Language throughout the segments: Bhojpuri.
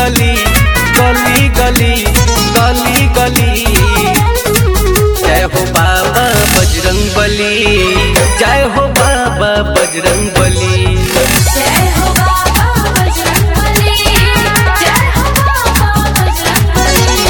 गली गली गली गली गली जय हो बाबा बजरंग बली जय हो बाबा बजरंग बली जय हो बाबा बजरंगबली जय हो बाबा बजरंगबली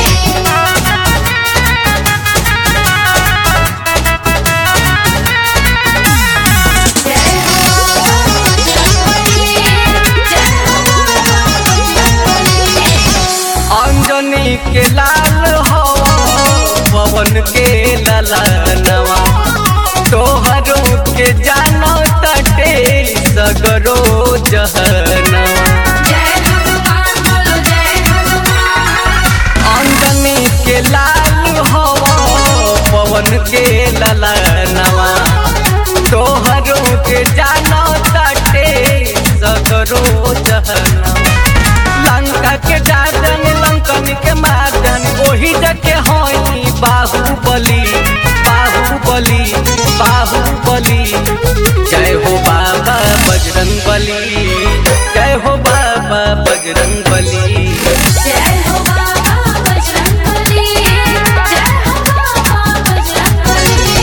जय हो बाबा बजरंगबली जय हो बाबा बजरंगबली अंजनी के लाल हो पवन के ललनवा तोहरो के जानो तटे सगरो जहनवा जय हनुमान बोलो जय हनुमान अंजनी के लाल हो पवन के ललनवा तोहरो के जानो तटे सगरो जहनवा लंका के डाजन लंकन के मारजन ओही जके होई बाहुबली बाहुबली बाहुबली जय हो बाबा बजरंग बली जय हो बाबा बजरंग बली जय हो बाबा बजरंगबली जय हो बाबा बजरंगबली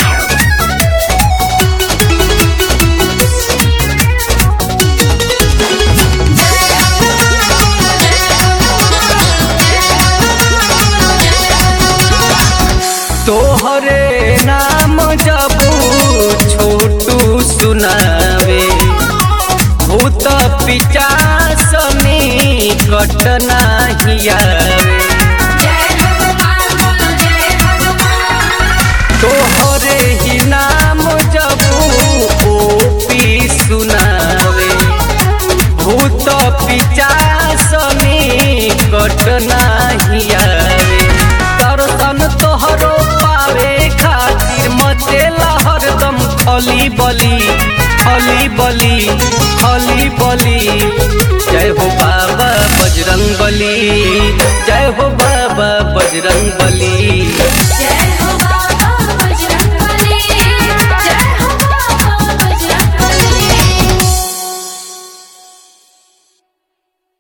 तोहरे नाम जबू छोटू सुनावे भूत पिचासनी कटना हियावे तोहरे ही नाम जबू ओपी सुनावे भूत पिचासनी कटना हियावे दर्शन तोहरो पावे खातिर मचेला हरदम खली बली खली बली खली बली जय हो बाबा बजरंग बली जय हो बाबा बजरंग बली